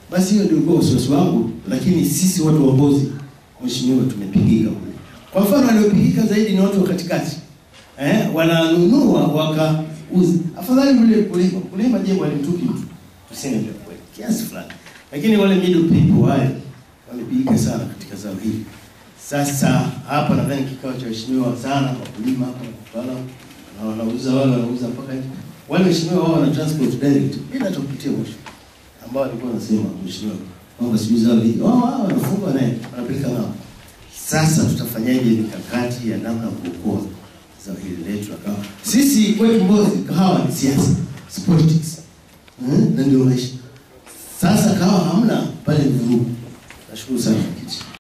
Basi hiyo ndio kwa wasiwasi wangu, lakini sisi watu waongozi, mheshimiwa, tumepigika kule. Kwa mfano waliopigika zaidi ni watu wa katikati eh, wananunua wakauza. Afadhali yule kulima kulima, je, walimtuki mtu, tuseme ndio kweli kiasi fulani, lakini wale middle people wale wamepigika sana katika zao hili. Sasa hapa nadhani kikao cha waheshimiwa sana wakulima hapa wataalamu na wanauza wale wanauza mpaka nje. wale waheshimiwa wao wana transport direct bila hata kupitia mwisho, ambao walikuwa wanasema mheshimiwa kwamba sijui zao hili wao wao wanafunga naye wanapeleka nao. Sasa tutafanyaje mikakati ya namna ya kuokoa zao hili letu la kahawa? Sisi kwetu Mbozi kahawa ni siasa, it's politics hmm? na ndio maisha. Sasa kahawa hamna pale ni vurugu. Nashukuru sana mwenyekiti.